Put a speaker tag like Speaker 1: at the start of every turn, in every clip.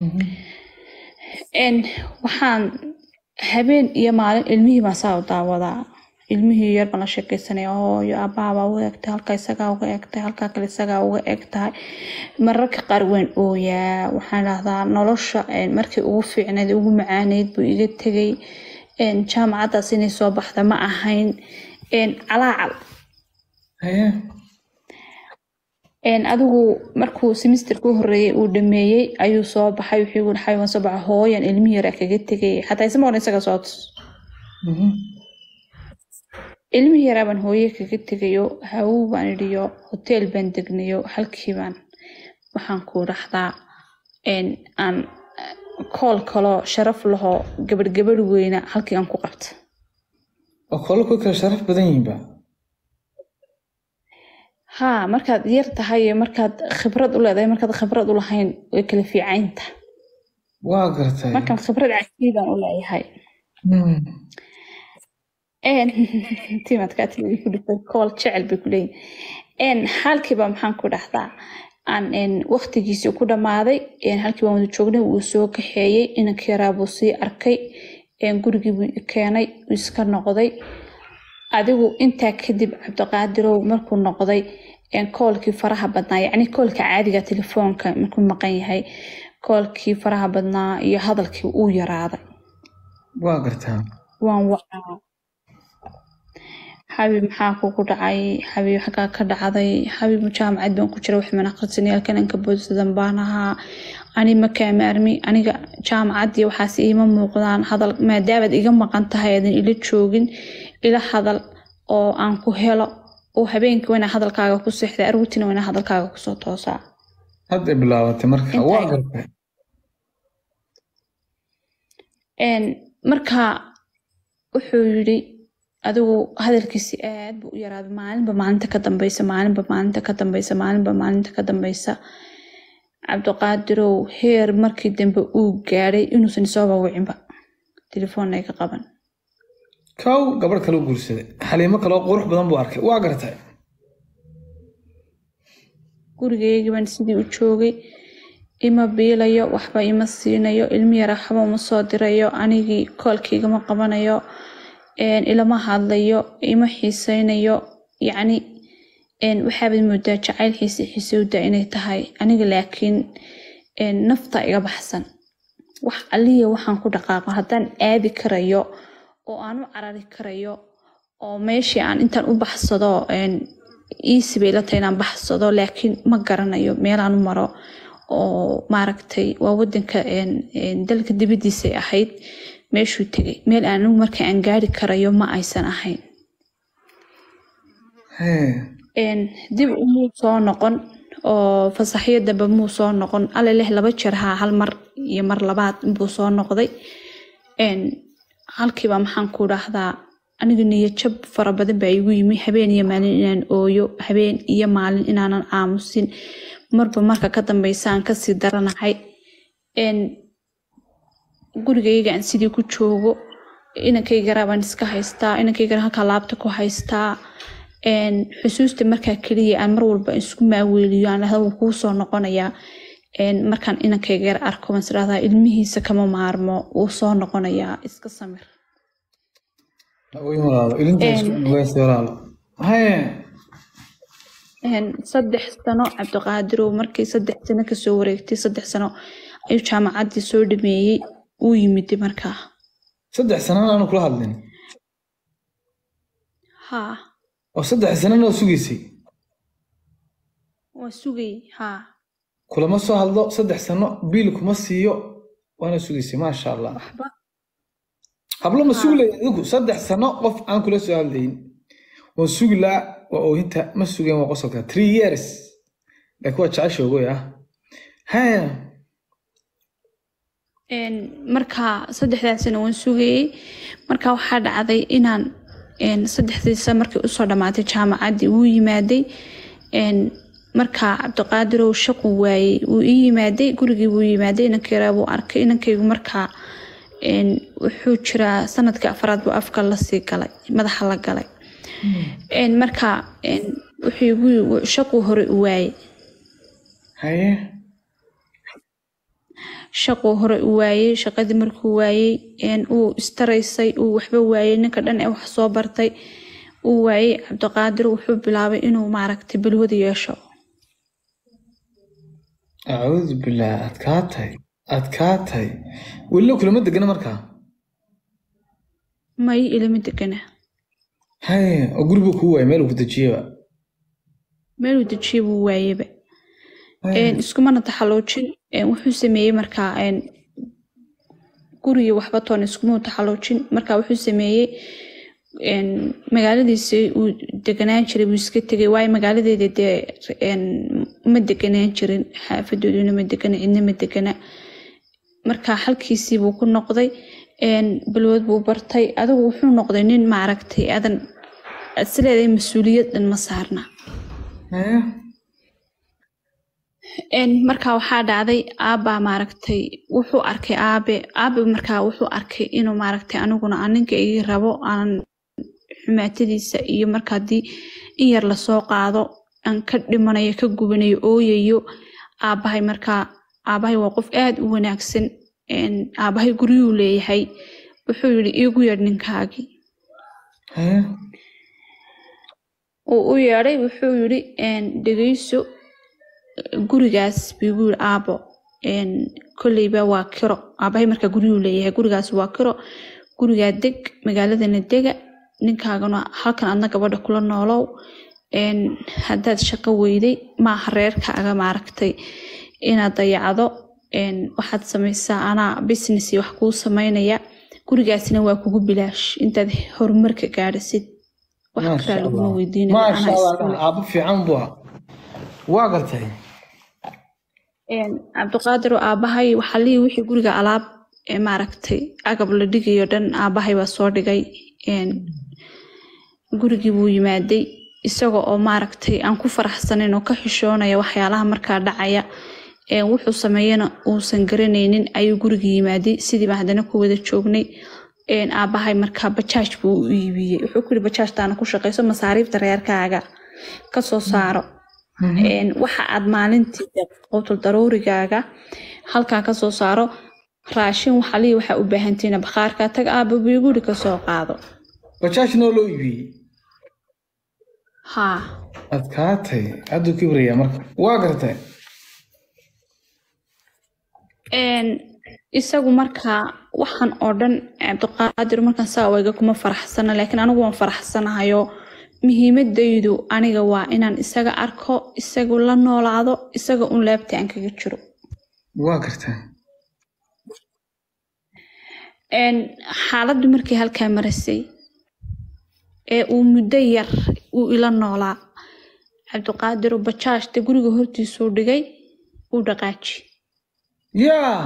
Speaker 1: Een, waxaan habeen iyo maalin ilmihii baan saa u daawadaa ilmihii yar baan la sheekeysanaya hooyo aabbaha baa uga egtahay halka isagaa uga egtahay halka kale isagaa uga egtahay mararka qaar waan ooyaa waxaan dhahdaa nolosha een, markii ugu fiicnayd ugu macaaneyd buu iga tegay een, jaamacaddaas inay soo baxda ma ahayn een, calaacal
Speaker 2: haye
Speaker 1: een, adigu markuu semesterka u horeeyay uu dhameeyey ayuu soo baxay wuxuu igu dhaxay waan soo baxay hooyan ilmihii yaraa kaga tegay xataa isma oran isaga soo tus
Speaker 2: Mhm.
Speaker 1: ilmihii yaraa baan hooye kaga tegayo hawow baan idhiyo hoteel baan degnayo halkii baan waxaan ku dhahdaa een, aan kool kaloo sharaf lahoo gabadh gabadh weyna halkii aan ku qabta
Speaker 2: oo kolo ku kala sharaf badan yihiinba
Speaker 1: haa markaad yar tahay iyo markaad khibrad u leedahay markaad khibrad u lahayn way kala fiicaynta
Speaker 2: waa gartay
Speaker 1: markaan khibrad cajiibaan u leeyahay
Speaker 2: Hmm.
Speaker 1: een timadkaati ku dhifay kool jecel bay ku leeyihin een halkiiba maxaan ku dhahdaa aan een waqtigiisii ku dhammaaday een halkii baan wada joognay wuu soo kaxeeyey inankii yaraa buu sii arkay een gurigii buu i keenay wuu iska noqday adigu intaa kadib cabdiqaadirow markuu noqday een koolkii faraha badnaa yacni koolka caadiga telefoonka markuu maqan yahay koolkii faraha badnaa iyo hadalkii uu yaraaday
Speaker 2: waa gartaa
Speaker 1: waan wacaa xabiib maxaa kugu dhacay xabiib xaggaa ka dhacday xabiib jaamacad baan ku jira wax mana aqrisanay halkan anka boodsadan baan ahaa ani ma kaamaarmi aniga jaamacad iyo waxaas iima muuqdaan hadal maadaamaad iga maqan tahay aadan ila joogin ila hadal oo aan ku helo oo habeenkii waa inaa hadalkaaga ku seexda aroortiina waa inaa hadalkaaga kusoo toosaa
Speaker 2: hadday bilaabatay marka
Speaker 1: Intay-
Speaker 2: waa gartay
Speaker 1: Een, marka wuxuu yidhi adigu hadalkiisi aad buu u yaraaday maalinba maalinta ka dambeysa maalinba maalinta ka dambeysa maalinba maalinta ka dambeysa cabdiqaadirow heer markii dambe uu gaadhay inuusan isoo wawicinba telefoonna iga qaban
Speaker 2: kow gabadh kale u guursaday xaliimo kaloo qurux badan buu arkay waa gartay
Speaker 1: gurigeygii baan sidii u joogay ima biilayo waxba ima siinayo ilmi yara waxba uma soo dirayo anigii koolkii igama qabanayo een, ilama hadlayo ima xiiseynayo yacni een, waxaabaad moodaa jacayl xiise xiisowda inay tahay aniga laakiin een, nafta iga baxsan wax aliya waxaan ku dhaqaaqo haddaan aadi karayo oo aan u carari karayo oo meeshii aan intaan u baxsado een, easy bay la tahay inaan baxsado laakiin ma garanayo meelaan u maro oo maaragtay waa wadanka een, een, dalka dibadiisay ahayd meeshuu tegay meel aan anigu marka aan gaari karayo ma aysan ahayn
Speaker 2: Hee.
Speaker 1: een, dib umuu soo noqon oo fasaxyo dambe muu soo noqon alle leh laba jeer haa hal mar iyo mar labaad buu soo noqday een, halkiiba maxaan ku dhahdaa aniga niyajab fara badan baa igu yimi habeen iyo maalin inaan ooyo habeen iyo maalin inaanan aamusin marba marka ka dambeysa aan kasii daranahay een, gurigayga aan sidii ku joogo inankaygaraa baan iska haystaa inankayga halkaa laabta ku haystaa een, xusuusta markaa keliya aan mar walba isku maaweeliyo aan dhahda wuu kuu soo noqonayaa een, markaan inankayga yar arko baan isdhahdaa ilmihiisa kama maarmo wuu soo noqonayaa iska samir
Speaker 2: Way walaalo ilintaas
Speaker 1: Een.
Speaker 2: wayse walaalo hee
Speaker 1: Een, saddex sano cabdiqaadirow markii saddex sano kasoo wareegtay saddex sano ayuu jaamacaddii soo dhameeyey uu yimid markaa
Speaker 2: saddex sanana aanu kula hadlin
Speaker 1: haa
Speaker 2: oo saddex sanana oo sugaysay
Speaker 1: waa sugay haa
Speaker 2: kulama soo hadlo saddex sano biil kuma siiyo waana sugaysay maasha allah
Speaker 1: waxba
Speaker 2: hablo ma sugi lahayd adigu saddex sano qof aan kula soo hadlayn waan sugi laa waa oohinta ma sugeen waa qosolka three years laakiin waa jecesha ogoy ah hee
Speaker 1: Een, markaa saddexdaas sano waan sugayey markaa waxaa dhacday inaan een, saddexdii sano markii usoo dhammaatay jaamacaddii wuu yimaaday een, markaa cabdiqaadirow shaqu waayey wuu ii yimaaday gurigii wuu yimaaday inankii yaraa buu arkay inankaygu markaa een, wuxuu jiraa sanadkii afraad buu afka lasii galay madaxa la galay Een, markaa een, wuxuu igu shaqu hore u waayey
Speaker 2: haye
Speaker 1: shaquu hore u waayey shaqadii markuu waayey uu istaraysay uu waxba waayey ninka dhan ee wax soo bartay uu waayey cabdiqaadir wuxuu bilaabay inuu maaragtay balwada yeesho
Speaker 2: acuudu bilaah adkaa tahay adkaa tahay welilo kulama degana markaa
Speaker 1: may ilama degana
Speaker 2: haye oo gurigu kuu waayay meel uu ku dejiyaba
Speaker 1: meeluu dejiye buu waayeba iskumana taxaloojin wuxuu sameeyey markaa gurigii waxba toon iskumau taxaloojin marka wuxuu sameeyey magaaladiisi uu deganaan jiray buu iska tegay waayo magaaladeeda dee ma deganaan jirin xaafadooduna ma degana cidna ma degana marka halkiisii buu ku noqday balwood buu bartay adigu wuxuu noqday nin maaragtay adan isleedahay mas-uuliyad dhan ma saarna marka waxaa dhacday aabbaa maaragtay wuxuu arkay aabe aabe markaa wuxuu arkay inuu maaragtay aniguna aninka igi rabo aanan xumaatadiisa iyo marka haddii in yar lasoo qaado aan ka dhimanayo ka gubanayo ooyayo aabbahay markaa aabbahay waa qof aad u wanaagsan aabbahay guryuu leeyahay wuxuu yidhi iigu yeedh ninkaagii uu u yeedhay wuxuu yidhi dhegeyso gurigaas biigu yidhi aabo kolleyba waa kiro aabahay markaa guryuu leeyahay gurigaas waa kiro gurigaa deg magaaladana dega ninkaagana halkan adna gabadha kula noolow haddaad shaqo weyday maaha reerkaaga maaragtay inaad dayacdo waxaad samaysaa anaa business wax kuu samaynaya gurigaasna waa kugu bilaash intaad horumarka gaadhasid wax kalaa laguma
Speaker 2: maasha allah aabo fiican buu ahaa waa gartay
Speaker 1: cabdiqaadir oo aabahay waxaa lihi wixii guriga alaab maaragtay agab la dhigayo dhan aabahay baa soo dhigay gurigii buu yimaaday isaga oo maaragtay aan ku faraxsanayn oo ka xishoonaya waxyaalaha markaa dhacaya wuxuu sameeyana uusan garanaynin ayuu gurigii yimaaday sidiiba haddana ku wada joognay aabahay markaa bajaaj buu u iibiyey wuxuu ku yiri bajaajtaana ku shaqayso masaariifta reerkaaga kasoo saaro waxa aad maalintii qowtul daruurigaaga halkaa kasoo saaro raashin waxaa lii waxaa u baahantiina bakhaarka tag aaba buu guri kasoo qaado
Speaker 2: bajaajnoo loo iibiyey
Speaker 1: haa
Speaker 2: adkaatay hadduu kibrayaa marka waa gartay
Speaker 1: isagu markaa waxaan oo dhan cabdiqaadir markaan saa wayga kuma faraxsana laakiin anigu waan faraxsanahayo muhiimadaydu aniga waa inaan isaga arko isagu la noolaado isaga un laabta aan kaga jiro
Speaker 2: waa gartaa
Speaker 1: xaaladdu markii halkaa marasay ee uu muddo yar uu ila noolaa cabdiqaadiru bajaajta guriga hortiisuu dhigay uu dhaqaaji
Speaker 2: yaa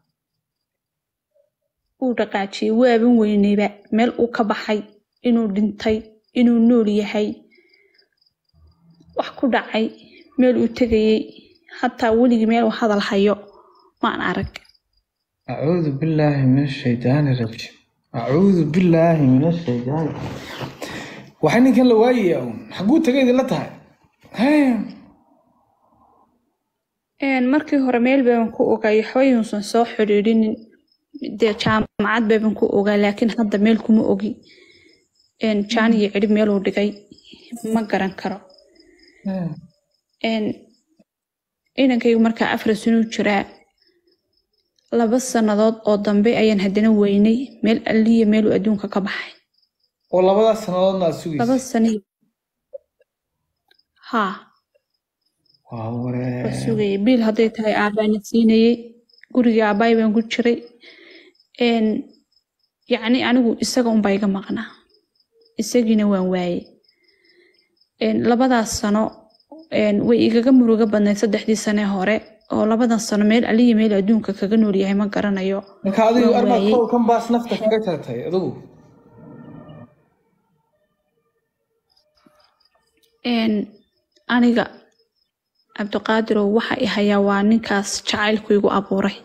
Speaker 1: uu dhaqaajiyey waaban weynayba meel uu ka baxay inuu dhintay inuu nool yahay wax ku dhacay meel uu tegayey hataa weligii meel uu hadal hayo maan arag
Speaker 2: acuudu billaahi min ashaydaani rajiim acuudu billaahi min ashaydaani waxay ninkan la waayaya un xaguu tagay idinla tahay
Speaker 1: markii hore meel baaban ku ogaay waxbayuusan soo xidhiidhinin dee jaamacad baaban ku ogaa laakiin hadda meel kuma ogi jaan iyo cidhib meeluu dhigay ma garan karo inankaygu markaa afar sanuu jiraa laba sannadood oo dambe ayaan haddana weynay meel alliya meeluu adduunka ka baxay
Speaker 2: oo labadaas sannadoodna aad
Speaker 1: laba
Speaker 2: sugaysa
Speaker 1: sani haa
Speaker 2: waa waree
Speaker 1: waa sugayay biil hadday tahay aabaana siinayey gurigii aabaay baan ku jiray yacni anigu isaga unbaa iga maqnaa isagiina waan waayey labadaas sano way igaga muruga badnayd saddexdii sane hore oo labadan sano meel aliya meel adduunka kaga nool yahay ma garanayo
Speaker 2: marka adigu
Speaker 1: waan
Speaker 2: armaad
Speaker 1: waayey.
Speaker 2: qowlkan baas nafta kaga jartay adigu
Speaker 1: aniga cabdiqaadirow waxa i hayaa waa ninkaas jacaylku igu abuuray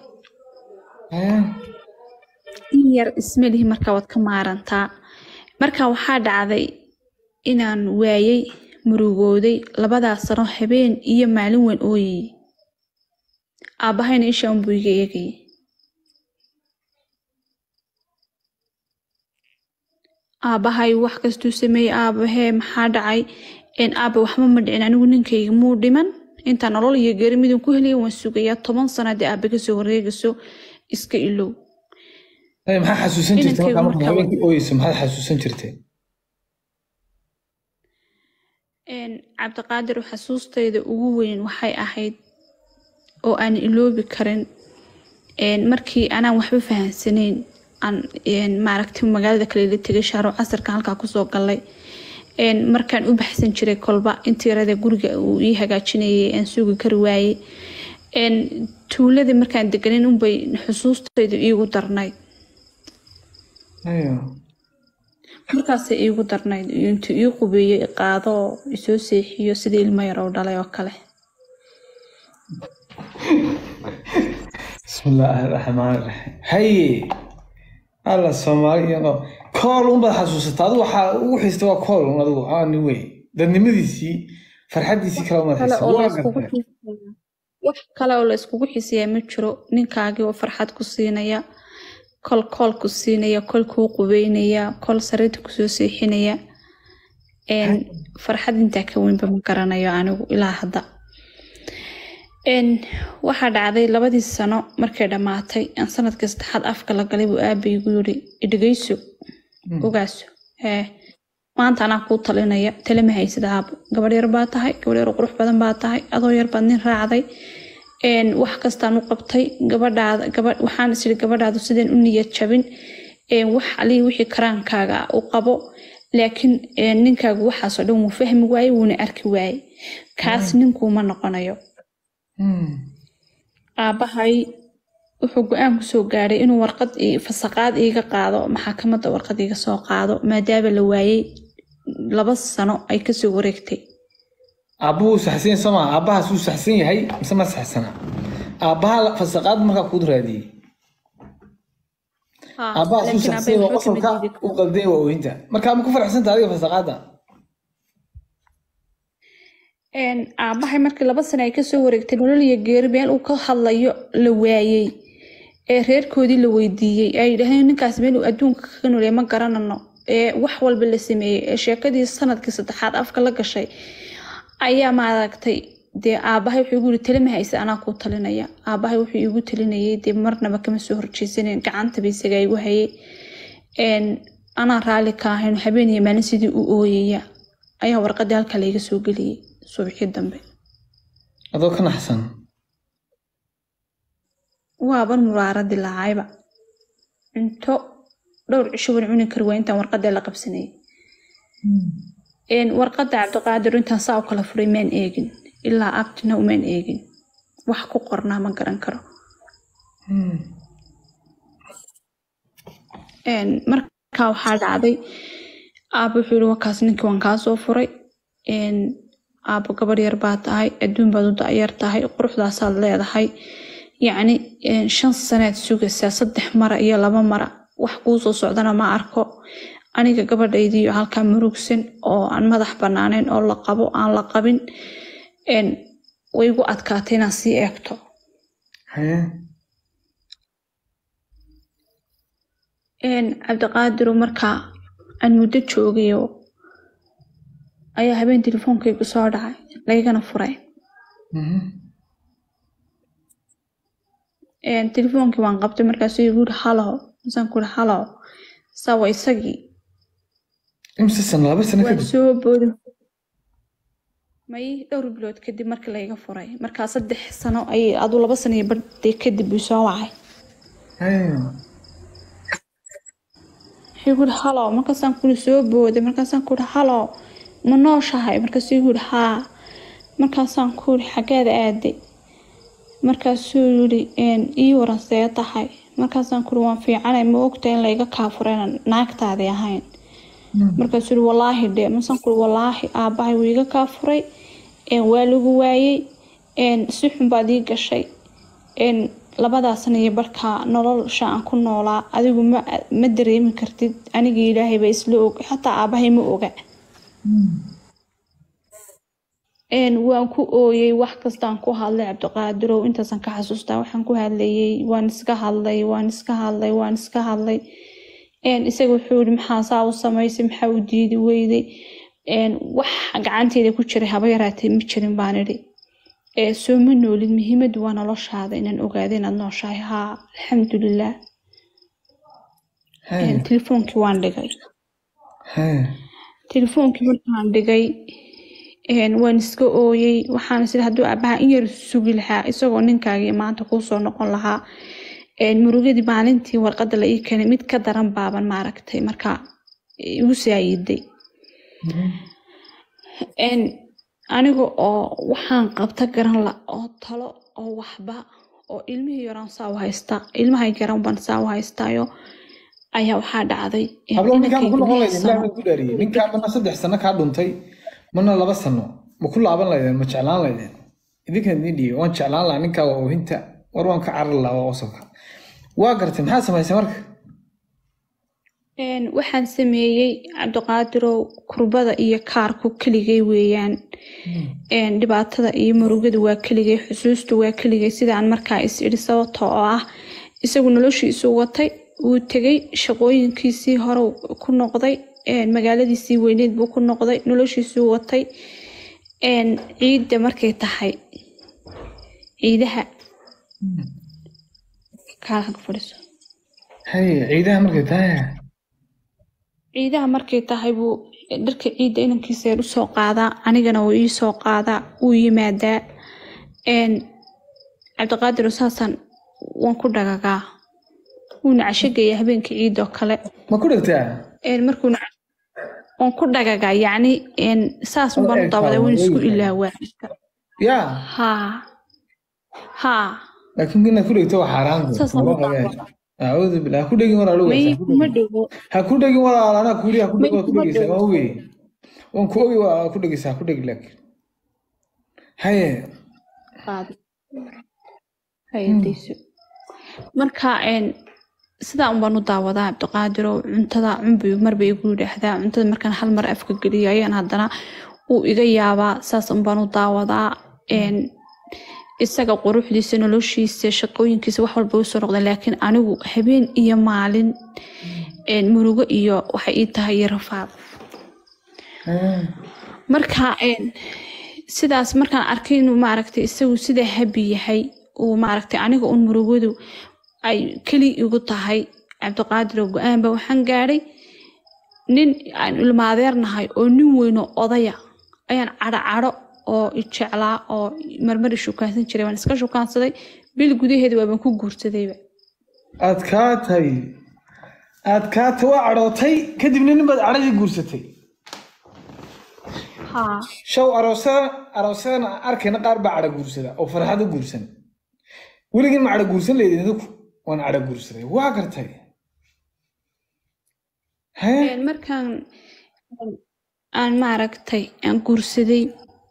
Speaker 1: in yar ismelihi marka waad ka maarantaa marka waxaa dhacday inaan waayey murugooday labadaas sano habeen iyo maalin weyn ooyayey aabbahayna ishaan buu iga eegayay aabahay wax kastuu sameeyey aabahee maxaa dhacay een aaba waxba ma dhicin anigu ninkayga muu dhiman intaa nolol iyo geeri midun ku helaya waan sugayaa toban sana haddii aabe kasoo wareegayso iska ilow
Speaker 2: Ay, maxaa xasuusan jirtay
Speaker 1: Inankaygu
Speaker 2: markaa markaa
Speaker 1: markaa-
Speaker 2: habeenkii ooyeyso maxaad xasuusan jirtay
Speaker 1: Een, cabdiqaadir xasuustayda ugu weyn waxay ahayd oo aan iloobi karin een, markii anaan waxba fahansaneyn aan een, maaragtay magaalada kale la tegay shaaro casarka halkaa kusoo galay een, markaan u baxsan jiray kolba intii yarada guriga uu ii hagaajinayay aan sugi kari waayey een, tuuladii markaan deganin unbay xusuustaydu iigu darnayd
Speaker 2: Ayo.
Speaker 1: markaasay iigu darnayd intuu ii qubeeyo i qaado oo isoo seexiyo sidii ilmo yar oo dhalay oo kale
Speaker 2: bismillaahi raxmaani raxiim haye alla soomaali iyadoo kool unbaad xasuusataa adigu waxaa ugu xiista waa kool un adigu aani wey dadnimadiisii farxaddiisii kale umaad
Speaker 1: kale
Speaker 2: xiisa
Speaker 1: oo la
Speaker 2: waa
Speaker 1: iskugu
Speaker 2: gartay
Speaker 1: xiiseeyaa. wax kale oo la iskugu xiiseeyaa ma jiro ninkaagii oo farxad ku siinaya kol kool ku siinaya kol kuu qubeynaya kol sariirta kusoo seexinaya een, farxad intaa ka weynba ma garanayo anigu ilaa hadda Een, waxaa dhacday labadii sano markay dhammaatay aan sanadkii saddexaad afka la galay buu aabaygu yiri idhegeyso ogaaso hee maanta anaa kuu talinaya tale ma haysid aabo gabadh yar baa tahay gabadh yar oo qurux badan baa tahay adoo yar baad nin raacday een, wax kastaan u qabtay gabadhaada gabadh waxaan isiri gabadhaadu sideen u niyad jabin een, wax alii wixii karaankaaga ah u qabo laakiin een, ninkaagu waxaasoo dhan wuu fahmi waaye wuuna arki waaye kaas ninkuuma noqonayo
Speaker 2: Hmm.
Speaker 1: aabahay wuxuu go-aan kusoo gaadhay inuu warqad ii- fasaqaad iiga qaado maxaakamada warqad iiga soo qaado maadaama la waayey laba sano ay kasoo wareegtay
Speaker 2: aabbuhu wuu saxsan yahay soomaa aabbahaas wuu saxsan yahay mise ma saxsana aabbaha fasaqaad markaa kuud raadiyey aabbahaas wuu
Speaker 1: laakiin
Speaker 2: saxsan
Speaker 1: aabbahay
Speaker 2: yahay
Speaker 1: waxba kama
Speaker 2: qosolka
Speaker 1: diidi
Speaker 2: u
Speaker 1: karo.
Speaker 2: qalday waa ooyinta markaa ma ku faraxsanta adiga fasaqaadda
Speaker 1: Een, aabahay markii laba sano ay kasoo wareegtay nolol iyo geeri meel uu ka hadlayo la waayey ee reerkoodii la weydiiyey ay yidhahdeen ninkaas meel uu adduunka kaga noolyahay ma garanano ee wax walba la sameeyey ee sheekadii sanadkii saddexaad afka la gashay ayaa maaragtay dee aabahay wuxuu igu yiri tali ma haysa anaa kuu talinaya aabahay wuxuu igu talinayay dee marnaba kama soo horjeesanen gacantaba isagaa igu hayay Een, anaa raalli ka ahayn habeen iyo maalin sidii u ooyaya ayaa warqadii halkaa layga soo geliyey subaxii dambe
Speaker 2: adoo ka naxsan
Speaker 1: waaban muraaradi lahayba cunto dhowr cisho wan cuni kari waa intaan warqadee la qabsanayay Een, warqada cabdiqaadir intaan saa u kala furay maan eegin ilaa abtina umaan eegin wax ku qornaa ma garan karo Een, markaa waxaa dhacday aabo wuxuu yiri wakaas ninkii waan kaa soo furay Een, aabo gabadh yar baa tahay adduun baad u da'yar tahay quruxdaasaad leedahay yacni een, shan saneed sugaysaa saddex mara iyo laba mara wax kuu soo socdana ma arko aniga gabadhaydiiyo halkaa murugsan oo aan madax banaanayn oo la qabo aan la qabin Een, way igu adkaatay inaan sii eegto
Speaker 2: haye
Speaker 1: Een, cabdiqaadiru markaa aan muddo joogayo ayaa habeen telefoonkaygu soo dhacay laygana furay
Speaker 2: Mhm.
Speaker 1: Een, telefoonkii waan qabtay markaasuu igu yiri halo masaan ku yiri halo sawa isagii
Speaker 2: imse sano laba sano
Speaker 1: waan
Speaker 2: kadib
Speaker 1: soo boodin may dhowr bilood kadib markii layga furay markaa saddex sano ayay aduu laba sano iyo badhii kadib buu soo wacay
Speaker 2: haye
Speaker 1: wuxuu igu yiri halo markaasaan ku yiri soo booday markaasaan ku yiri halo ma nooshahay markaasuu igu yiri haa markaasaan ku yiri xaggeeda aaday markaasuu yiri "Een, ii waran see tahay markaasaan ku yiri waan fiicanay ma ogtahay in layga kaafurayna naagtaadii ahayn markaasuu yiri wallaahi dhe masaan ku yiri wallaahi aabbahay wuu iga kaafuray Een, waa lagu waayey Een, si xun baad ii gashay Een, labadaasna iyo barhkaa nolosha aan ku noolaa adigu ma ma dareemi kartid aniga ilaahay baa isla og xataa aabbahay ma oga Een, waan ku ooyey wax kastaan ku hadlay cabdiqaadirow intaasaan ka xasuustaa waxaan ku hadlayay waan iska hadlay waan iska hadlay waan iska hadlay Een, isaga wuxuu yidhi maxaa saa u samaysay maxaa u diidi weyday Een, wax gacanteeda ku jiray haba yaraatee ma jirin baan idhi ee soo ma noolid muhiimaddu waa noloshaada inaan ogaado inaad nooshahay haa alxamdulilah
Speaker 2: Hee,
Speaker 1: Een, telefoonkii waan dhigay
Speaker 2: hee.
Speaker 1: telefoonkii markaan dhigay een, waan iska ooyey waxaan sida hadduu aabbaha in yar sugi lahaa isagoo ninkaagii maanta kuu soo noqon lahaa een, murugadii maalintii warqadda la ii keenay mid ka daran baaban maaragtay marka igu saayiday Een, aniga oo waxaan qabta garan la oo talo oo waxba oo ilmihii yaraan saa u haysta ilmahay garan baan saa u haystaayo ayaa waxaa dhacday een,
Speaker 2: hablo ninkaan
Speaker 1: inankayga
Speaker 2: ku noqon
Speaker 1: lix
Speaker 2: laydeen
Speaker 1: sano-
Speaker 2: ilaah baan ku dhaariyey ninkaan mana saddex sano kaa dhuntay mana laba sano ma ku laaban laydeen ma jeclaan laydeen idinkan idin dhiibay waan jeclaan lahaa ninkaa waa oohinta war waan ka carari lahaa waa qosolka waa gartay maxaa samaysay marka
Speaker 1: Een, waxaan sameeyey cabdiqaadirow kurbada iyo kaarku keligay weeyaan Een, dhibaatada iyo murugada waa keligay xusuustu waa keligay sidaan markaa is idhi sababta oo ah isagu noloshiisu watay wuu tegay shaqooyinkiisii hore ku noqday Een, magaaladiisii weyneed buu ku noqday noloshiisuu watay Een, ciidda markay tahay ciidaha kaarka ku fadhiiso
Speaker 2: hay ciidaha markay tahay
Speaker 1: ciidaha markay tahay buu dharka ciidda inankiisa yar usoo qaadaa anigana wuu ii soo qaadaa wuu yimaadaa Een, cabdiqaadir saasaan waan ku dhagagaa wuuna cashogeeyaa habeenkii ciidoo kale
Speaker 2: ma ku dhigtaa
Speaker 1: Een, markuuna waan ku dhagagaa yacni een, saas
Speaker 2: Wada
Speaker 1: unbaan u
Speaker 2: eegtaa,
Speaker 1: daawaday waan
Speaker 2: wada
Speaker 1: isku
Speaker 2: eegtaa.
Speaker 1: ilaawaa
Speaker 2: yaa
Speaker 1: haa haa
Speaker 2: laakiin inaad ku dhigto waa xaaraan
Speaker 1: saas aan u daawadaa
Speaker 2: acuudu billah ha ku dhegin walaalo
Speaker 1: may
Speaker 2: weysa
Speaker 1: kuma dhowo
Speaker 2: ha ku dhegin walaal anaa kuuli ha ku dhegi
Speaker 1: May
Speaker 2: waa ku
Speaker 1: kuma
Speaker 2: dhegeysaa
Speaker 1: dhowo.
Speaker 2: waan ogey waan ku ogi waa ku dhegeysaa ha ku dhegi laakiin haye
Speaker 1: qaado hayadayso marka een sidaa un baan u daawadaa cabdiqaadirow cuntada cunbi marba igu yidhaahdaa cuntada markaan hal mar afka geliyo ayaan haddana uu iga yaabaa saas un baan u daawadaa een isaga quruxdiisa noloshiisa shaqooyinkiisa wax walba usoo noqda laakiin anigu habeen iyo maalin een murugo iyo waxay ii tahay iyo rafaad marka een sidaas markaan arkay inuu maaragtay isagu sida habi yahay uu maaragtay aniga un murugadu ay keli igu tahay cabdiqaadir oo go-aanba waxaan gaadhay nin aan ilmaadeernahay oo nin weyn oo odaya ayaan cadho cadho oo i jeclaa oo marmar i shukaansan jiray waan iska shukaansaday bil gudaheeda waabaan ku guursadayba
Speaker 2: aad kaa tahay aad kaa ta waa cadhootay kadibna nin baad cadhadii guursatay
Speaker 1: haa
Speaker 2: show aroosada aroosadana arkayna qaar baa cadho guursada oo farxad u guursan weligin ma cadho guursan leydin idinku waan cadho guursaday waa gartay hee
Speaker 1: Een, markaan aan maaragtay aan guursaday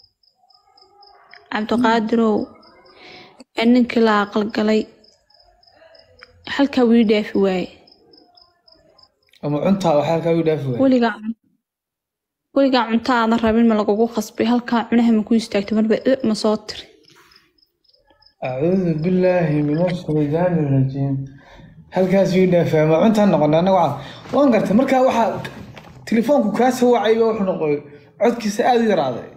Speaker 1: cabdiqaadirow aan ninkii la aqalgalay halkaa wii dhaafi waaye
Speaker 2: ama cuntaa waxaa halkaa u dhaafi waay
Speaker 1: weligaa weligaa cunto aadan rabin ma lagugu qasbay halkaa cunaha ma ku istaagto marba "Eh, ma soo tiri
Speaker 2: acuudu billaahi min ashaydaani rajiim halkaas ii dhaafaa ma cuntaan noqonay annaga waxaa waan gartay markaa waxaa telefoonku kaa soo wacayba wuxuu noqoy codkiisa aada u yaraaday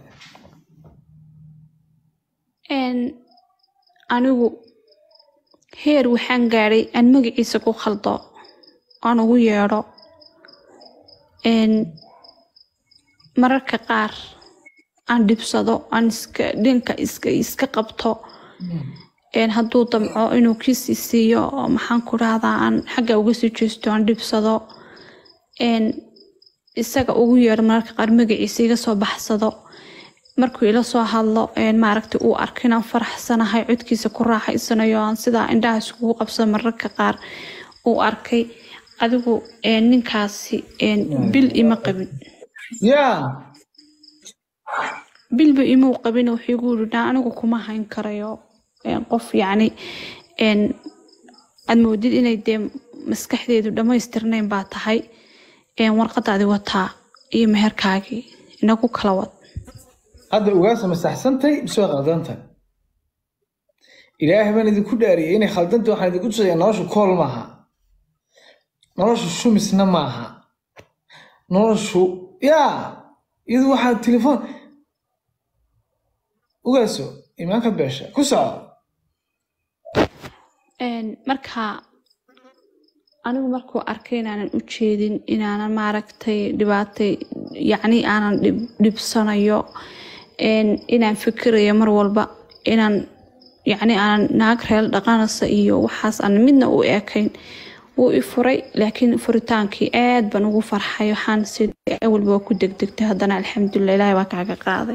Speaker 1: Een, anigu heer waxaan gaadhay aan magaciisa ku khaldo aan ugu yeedho Een, mararka qaar aan dhibsado aan iska dhinka iska iska qabto Een, hadduu damco inuu kiisi siiyo oo maxaan ku rahdaa aan xagga uga sii jeesto aan dhibsado Een, isaga ugu yeedho mararka qaar magaciisa iga soo baxsado markuu ila soo hadlo een maaragtay uu arko inaan faraxsanahay codkiisa ku raaxaysanayo aan sidaa indhaha iskugu qabsado mararka qaar uu arkay adigu een ninkaasi een bil ima qabin
Speaker 2: yaa
Speaker 1: bilba imuu qabin wuxuu igu yidhi "Naa, anigu kuma hayn karayo een qof yacni een aad moodid inay dee maskaxdeedu dhammaystirnayn baa tahay een warqadaadi wataa iyo meherkaagii inagu kala wad
Speaker 2: hadda ugaasa masaxsantay mise waa khaldantay ilaahay baan idinku dhaariyay inay khaldantay waxaan idinku tusaya nolosha kool maaha noloshu shumisna maaha noloshu yaa iyadu waxaa telefoon ugaaso imaanka beesha ku soco
Speaker 1: Een, marka anigu markuu arkay inaanan u jeedin inaanan maaragtay dhibaatay yacni aanan dhib- dhibsanayo een, inaan fikirayo mar walba inaan yacni aanan naag reel dhaqanaysa iyo waxaas aan midna u ekayn wuu i furay laakiin furitaankii aad baan ugu farxay waxaan si awalba waa ku degdegtay haddana alxamdulilah ilaahay baa kaaga qaaday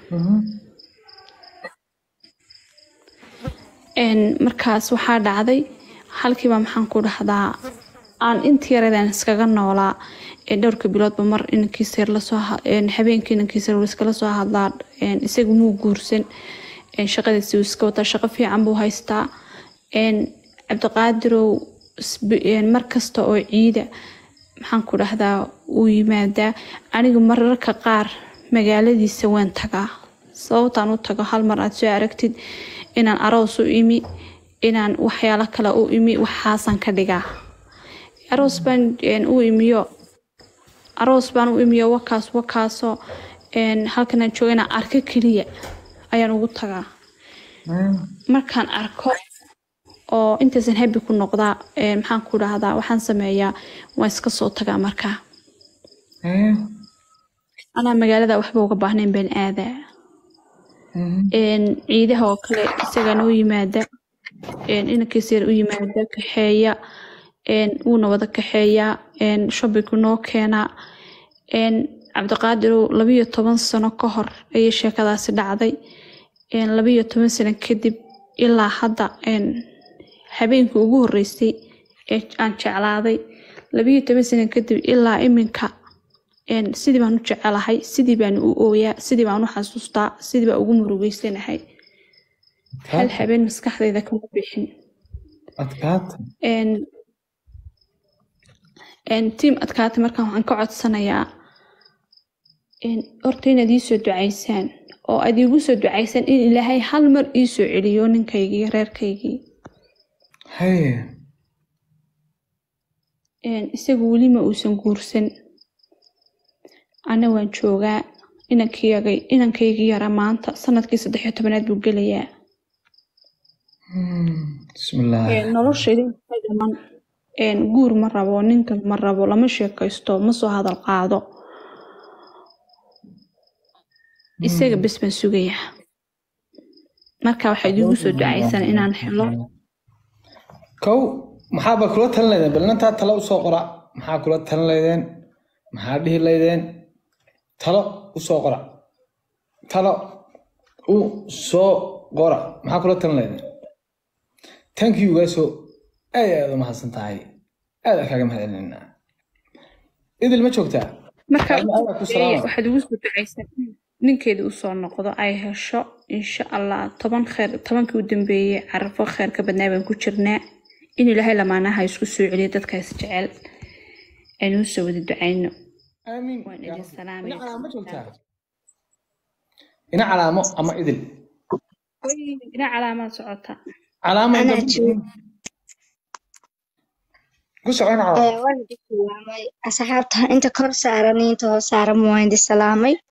Speaker 1: Een, markaas waxaa dhacday halkiiba maxaan ku dhahdaa aan intii yareedaan iskaga noolaa ee dhowrka biloodba mar inankiisa yar lasoo ha- een, habeenkii inankiisa yar wuu iskala soo hadlaa een, isagu muu guursan een, shaqadiisi wuu iska wataa shaqo fiican buu haystaa een, cabdiqaadirow isbi- een, mar kasta oo ciida maxaan ku dhahdaa uu yimaadaa aniga mararka qaar magaaladiisa waan tagaa sababtaan u tago hal mar aad soo aragtid inaan aroos u imi inaan waxyaalo kale u imi waxaasaan ka dhigaa aroos baan een, u imiyo aroos baan u imiyo wakaas wakaasoo een, halkan aan jooga inaan arko keliya ayaan ugu tagaa markaan arko oo intaysan habi ku noqdaa een, maxaan ku dhahdaa waxaan sameeyaa waan iska soo tagaa markaa anaa magaalada waxba uga baahnayn baan aadaa een, ciidaha oo kale isagaa noo yimaada een, inankiisa yar u yimaada kaxeeya een, wuuna wada kaxeeyaa een, shoppingku noo keenaa een, cabdiqaadirow labiyo toban sano ka hor ayay sheekadaasi dhacday een, labiyo toban sano kadib ilaa hadda een, habeenkii ugu horeysay ee aan jeclaaday labiyo toban sano kadib ilaa iminka een, sidii baan u jecelahay sidii baan u ooyaa sidii baan u xasuustaa sidii baan ugu murugeysanahay hal habeen maskaxdayda kama bixin
Speaker 2: adkaata
Speaker 1: een een tiim adkaatay markaan waxaan ka codsanayaa een horta inaad ii soo ducaysaan oo aad iigu soo ducaysaan in ilaahay hal mar ii soo celiyo ninkaygii reerkaygii
Speaker 2: haye
Speaker 1: een isagu weli ma uusan guursan ana waan joogaa inankayagay inankaygii yara maanta sanadkii saddex iyo tobanaad buu gelayaa
Speaker 2: bismillaah
Speaker 1: Een, noloshayda inta dhiman een, guur ma rabo ninka ma rabo lama sheekaysto ma soo hadal qaado isaga bes baan sugayaa marka waxaad iigu soo ducaysan inaan helo
Speaker 2: kow maxaaba kula talin laydeen bal inantaa talo usoo qora maxaa kula talin laydeen maxaa dhihi laydeen talo usoo qora talo u soo qora maxaa kula talin laydeen thank you gaaso aad aad u mahadsan tahay aad aan kaaga mahadcelinaa idil ma joogtaa
Speaker 1: marka
Speaker 2: Alla alla ku salaama.
Speaker 1: waxaad igu soo ducaysan in ninkeeda usoo noqdo ay hesho insha allah toban kheer tobankii u dambeeyey carafo kheerka badnaa baan ku jirnaa in ilaahay lamaanaha isku soo celiyo dadkaas jecel aynu usoo wada ducayno
Speaker 2: aamiin
Speaker 1: waan idin salaamaya
Speaker 2: ina calaamo joogtaa ina calaamo ama idil
Speaker 1: ina calaamaad socota
Speaker 2: calaamo
Speaker 3: Anaa
Speaker 2: inta-
Speaker 3: jooga.
Speaker 2: ku soco ina calaamo
Speaker 3: Ee, waan idin salaamay asxaabta inta kor saaran iyo inta hoos saaran waan idin salaamay